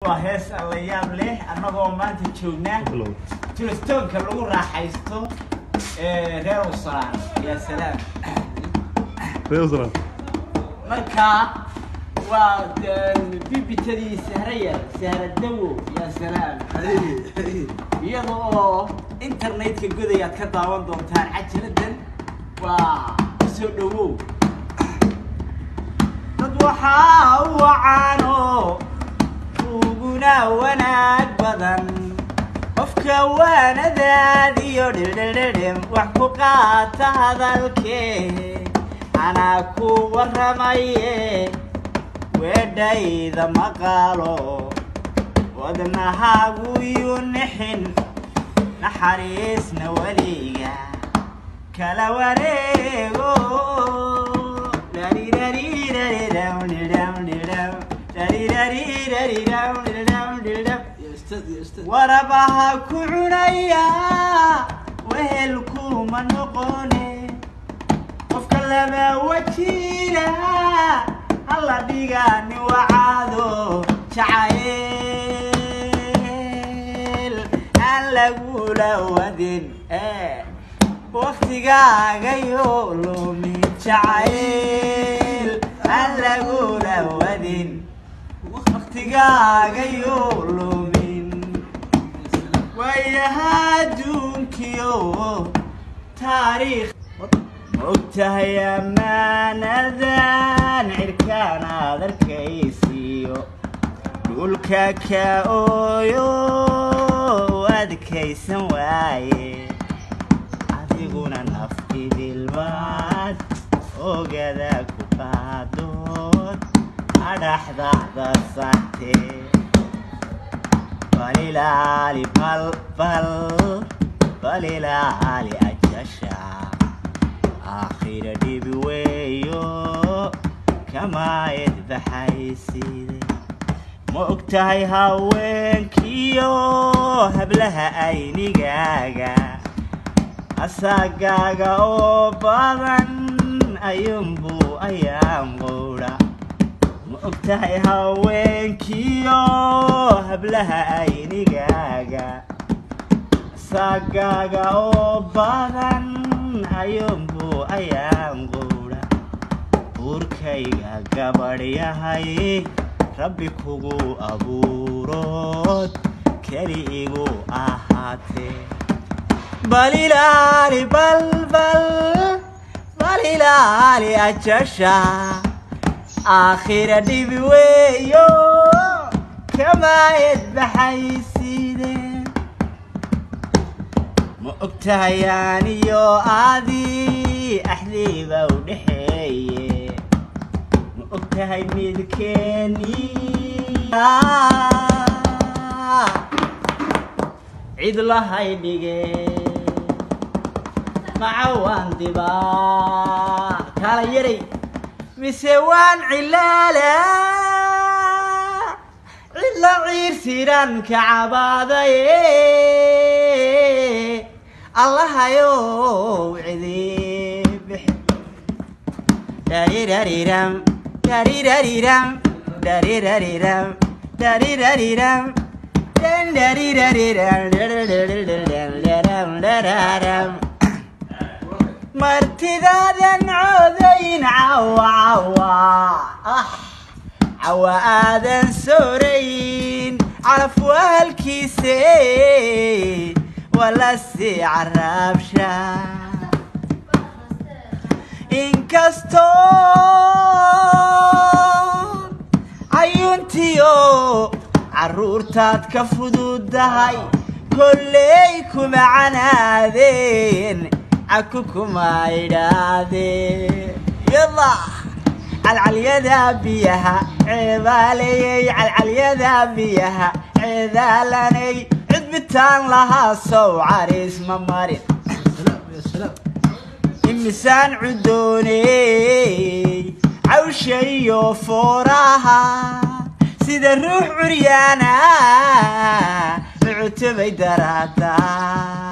waa hees alla yaab leh annagoo maanta joognaa turistoonka lagu raaxaysto ee reer usalaan yaa salaam marka waa bibitadii sahrayar sahradawo yaa salaam iyada oo internetka godayaad ka daawan doontaan cajaladan waa kusoo dhawow dad waxaa u wacaano uguna wanaag badan qofka waanadaad iyo dhedhedhedhem wax ku qaata hadalkee anaa ku warramaye weedhayda maqaalo wadnahaagu yu nixin naxariisna weliga kala wareego warabaha ku cunaya wehelkuma noqone qofka laba wajiila hala dhigani wacaado jacayl aan lagula wadin waktigaagayo lumi jacayl aan lagula wadin waktigaagayo lumin waayaha adduunkiyo taariikh mogtahay ammaanadan cirkaan aad arkaysiiyo dhulka ka ooyo adkaysan waaye adiguna naf idilbaad ogada ku qaadood adhaxdaxda santee balilaali balbal balilaali ajasha aakhira dhibi weeyo kamaayad baxayside ma og tahay haweenkiyo hablaha aynigaaga asaagaaga oo badan ayuunbuu ayaan quudha ma og tahay haweenkiyo hablaha aynigaaga asaagaaga oo badan ayuunbuu ayaan quudha buurkayga gabadh yahay rabbi kugu abuurood keli igu ahaatee balilaali balbal balilaali ajasha aakhira dhibi weeyo kamaayad baxayside ma og tahay aniyo aadii axdiiba u dhexeeye ma og tahay midkeeni cid lahay dhige maca waan dibaa kala yaray mise waan cilaala cidla ciirsiran ka cabaadaye allahayow cidi bix darirariram darirariram darirariram darirariram martidaadan coodayn cawa cawa cawa aadan soorayn calafwaalkiise wala sii caraabsha inkastoo cayuuntiyo carruurtaad ka fududahay kolley kuma canaadeen caku kuma idhaadeen yalla calcalyada biyaha ceebaalayey calcalyada biyaha ceedaalanay cidbitaan lahaa sow cariis ma marin imisaan cudooney cawsha iyo fooraha sida ruux curyaana mucutubay daraadaa